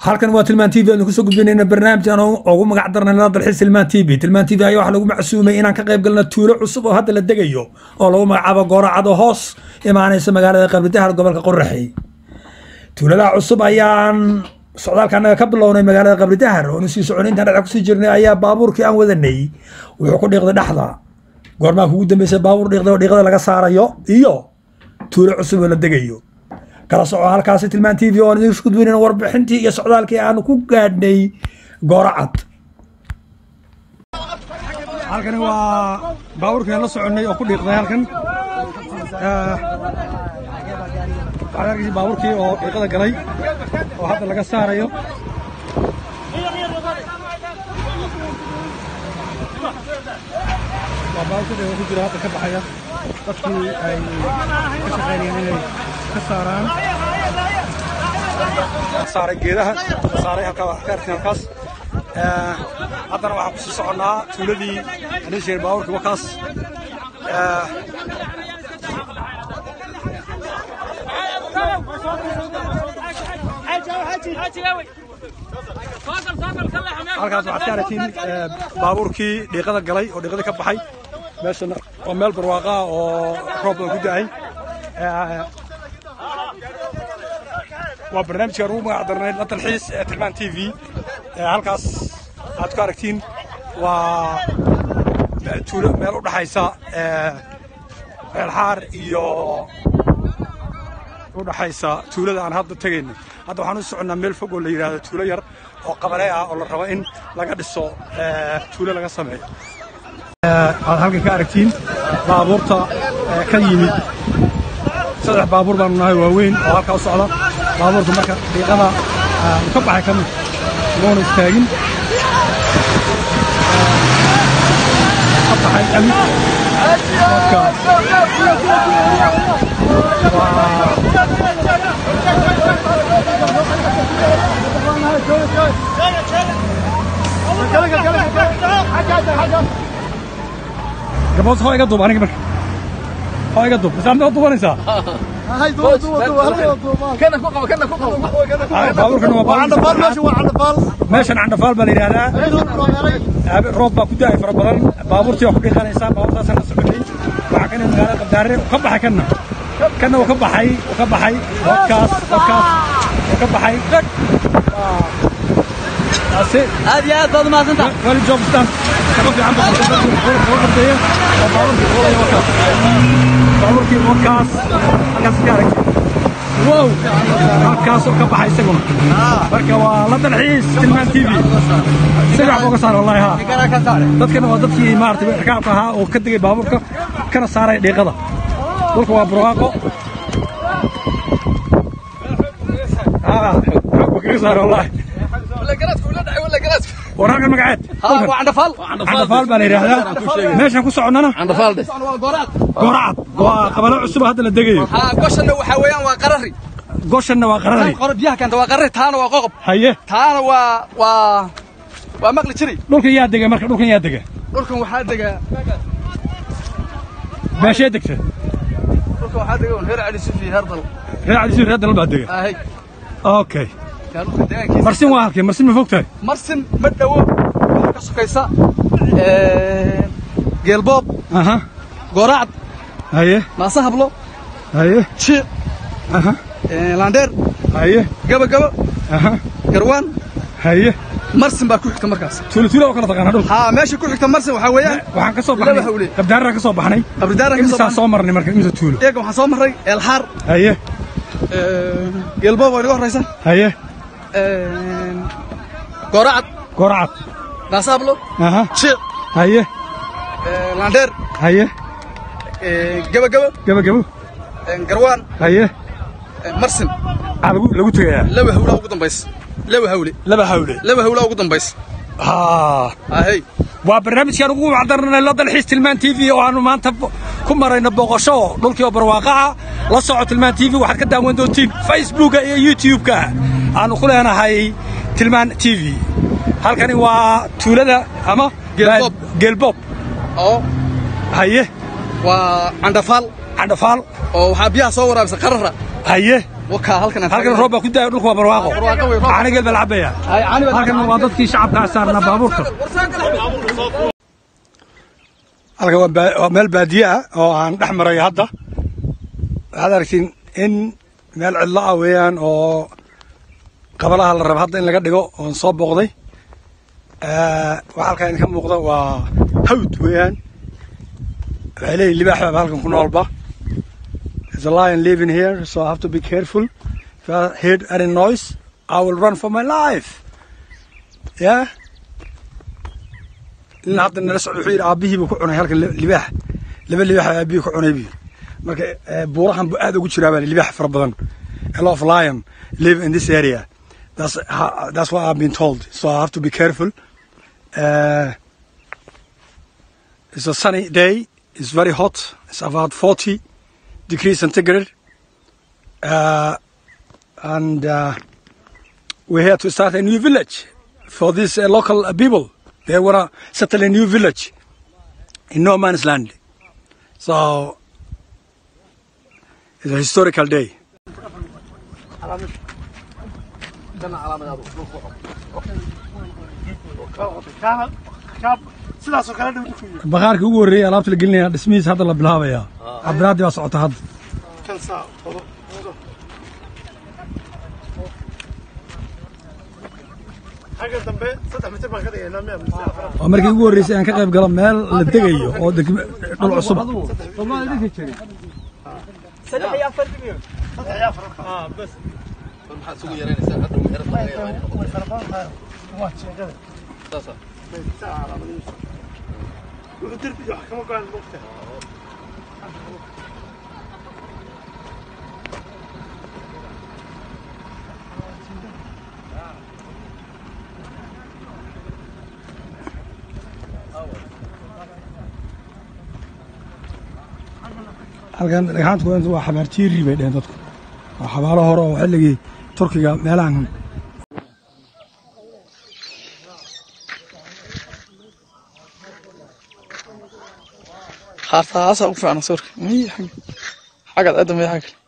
halkan waa tilmaan t v aanu kusoo gudbinayna barnaamijkan ugu magac darnay la dalxiis tilmaan t v tilmaan t v ayaa waxaa lagu macsuumay inaan ka qayb galna tuulo cusub oo hadda la degayo oo lagu magacaabo gooracado hoos imaanaysa magaalada qabridahar gobolka qoraxey tuulada cusub ayaan socdaalka annaga ka bilownay magaalada qabridahar oonu sii soconay intaan dhexda kusii jirnay ayaa baabuurkii aan wadanay wuxuu ku dhiiqday dhexda goormaa kugu dambeysay baabuur dhiiqday oo dhiiqada laga saarayo iyo tuulo cusub oo la degayo kala soco halkaasi tilmaan t v oo aan idin gudbinayn warbixintii iyo socdaalkii aanu ku gaadhnay gooracad halkani waa baabuurkii aan la soconnay oo ku dhiiqday halkan waxaad arkaysa baabuurkii oo dhiiqada galay oo hadda laga saarayo waa baabuurka dhiiqa ku jira hadda ka baxaya dadkii ay ka shaqaynayeen inay ka saaraan saaray geedaha saaray halkaa wax ka arkin halkaas haddana waxaan kusii soconnaa tuuladii anii sheegay baabuurkii wakaas halkaas waxaad ka aragtiin baabuurkii dhiiqada galay oo dhiiqada ka baxay meeshana waa meel barwaaqa ah oo roob badan ku da'ay waa barnaamijkaan ugu magac darnay la dalxiis ee tilmaan t v halkaas aad ku aragtiin waa tuulo meel u dhaxaysa meelxaar iyo u dhaxaysa tuulada aan hadda tegayno hadda waxaan u soconnaa meel fog oo la yidhaahdo tuulo yar oo qabanee ah oo la rabo in laga dhiso tuulo laga sameeyo aad halkan ka aragtiin baabuurta ka yimid saddex baabuur baanu nahay waaweyn oo halkaa u socda baabuurka marka dhiiqada uu ka baxay kamid loona istaagin ka baxay kamid marka gaboos hoo iga duub aniga marka hoo iga duub masaamid oo duubanaysaa baabuurkan waa meeshan candhafaal baa la yidhahdaa roob baa ku da'ay fara badan baabuurtii waa ku dhiiqanaysaa baabuurtaasaan la soconay waxaa kana magaalada qabdaare ka baxay kanna kanna uu ka baxay uu ka baxay wadkaas wadkaas uu ka baxay dhag taasi aad iyo aad baad umahadsantaha wali jobstan shaqo fiican baa qabteeya oo baabuurkii fuulaya wadkaas baabuurkii wadkaas halkaas ka arag wow halkaasoo ka baxay isaguna marka waa la dalxiis tilmaan t v si wax uga saar wallahi ha dadkana waa dadkii maaragtay rakaabka ahaa oo ka degay baabuurka kana saaray dhiiqada dhulka waa burwaaqo kaga saar wallahi war halkan magaceed candhafaal baa la yidhaahdaa meeshaan ku soconnana gooracad waa qabalo cusub hadda la degayo goshanna waxaa weeyaan waa qarari goshanna waa qarari biyaha keenta waa qarari taana waa qoqob haye taana waa waa waa maqli jiray dhulkan yaa dega marka dhulkan yaa dega dhulkan waxaa dega meeshee degta dhulkan waxaa dega reer cali sufi herdal reer cali reer dalal baa dega ahay okay marsin waa halkee marsin ma fog tahay marsin ma dhowo waxaa ka sokaysa geelboob aha gooracad haye naasa hablo haye jiic aha laandheer haye gabagabo aha garwaan haye marsin baa ku xigta markaas tuulo tuulo oo kala taqaana dhulka haa meesha ku xigta marsin waxaa weeyaan waxaan ka soo laba baxnay hawle qabdaaraan ka soo baxnay abridaaran ka soo imisaa baxnay soo marnay marka imisa tuulo eega waxaan soo marray eelxaar haye geelboob oo inaga horraysa haye gooracad gooracad naasa hablo aha jiic haye laandheer haye gabagabo gabagabo garwaan haye marsin aa lagu lagu tegayaa laba hawlaa ugu dambaysa laba hawle laba hawle laba hawlaa ugu dambaysa haa ahey waa barnaamijkaan ugu wacdarnay la dalxiis tilmaan t v oo aanu maanta ku marayno booqasho dhulkii oo barwaaqaha la soco tilmaan t v waxaad ka daawan doontiin facebooka iyo youtube-ka aanu ku leenahay tilmaan t v halkani waa tuulada ama Geelboob. geelboob oo haye waa candhafaal candhafaal oo waxaa biyaha soo waraabisa qarara haye wakaa halkan aan halkan roob baa ku daaya dhulku waa barwaaqo Barwaaqo wey, roob. caanigeel baa la cabaya Ay, caani baa- halkan waa dadkii shacabkaa saarnaa baabuurka halkan waa baa- waa meel baadiye ah oo aan dhex marayo hadda waxaad aragtiin in meel cidlo ah weeyaan oo qabalaha la raba hadda in laga dhigo oon soo booqday Eh, waxa halkaa idinka muuqda waa hawd weeyaan waxay leeyihin libaax baaba halkan ku noolba There's a lion living here, so I have to be careful. If I hear any noise, I will run for my life. Yeah? nin hadda nala socda wuxuu yidhi aabbihii buu ku cunay halkan li- libaax laba libaax baa aabbihii ku cunay buu yidhi marka eh, buurahan buu aad ugu jiraa baa libaax fara badan a lot of lion live in this area that's how, that's what I've been told so I have to be careful uh, it's a sunny day it's very hot it's about 40 degrees centigrade uh, and uh, we're here to start a new village for these uh, local uh, people. They want to settle a new village in no man's land. So it's a historical day. sidaasoo kale dhow dhinku yiri Bakhaarkii ugu horreeyay alaabta la gelinaya dhismihiisa hadda la bilaabayaa. Cabdiraadi baa socota hadda. kan saa qodo qodo xagga dambe saddex mitir baan ka dhigaynaa miya mise afar Waa markii ugu horreysay aan ka qayb galo meel la degayo oo degme- dhul cusub. saddex iyo afar ah bas maxaad isugu yaraynaysaa hadda meherad laga yaabaa way fara badan tahay waa jeegada saasa saa calaamadihiisa wuxuu derbiga wax kama go-aan mogta halkan dhagxaanta ku waa xabaartiiri bay dheheen dadku waa xabaalo hore oo xilligii turkiga meelahan haartaasaa ugu fiican sawirka miy xagga xaggaad aadamaya xagga